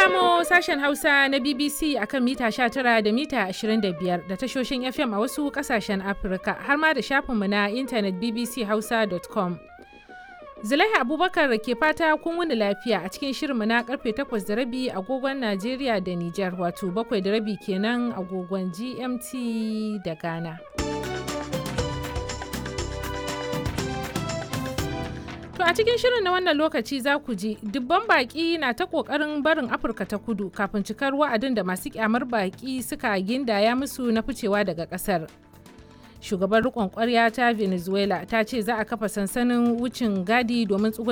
kamo sashen Hausa na BBC akan mita 19 da mita 25 da tashoshin FM a wasu kasashen Afirka har ma da shafinmu na intanet bbchausa.com. Zulaiha Abubakar ke fata kun wuni lafiya a cikin shirinmu na karfe 8 da rabi agogon Najeriya da Nijar wato 7 da rabi kenan agogon GMT da Ghana. To a cikin shirin na wannan lokaci za ku ji dubban baki na ta kokarin barin Afirka ta kudu kafin cikar wa'adin da masu kyamar baki suka gindaya musu na ficewa daga kasar. Shugaban rikon kwarya ta Venezuela ta ce za a kafa sansanin wucin gadi domin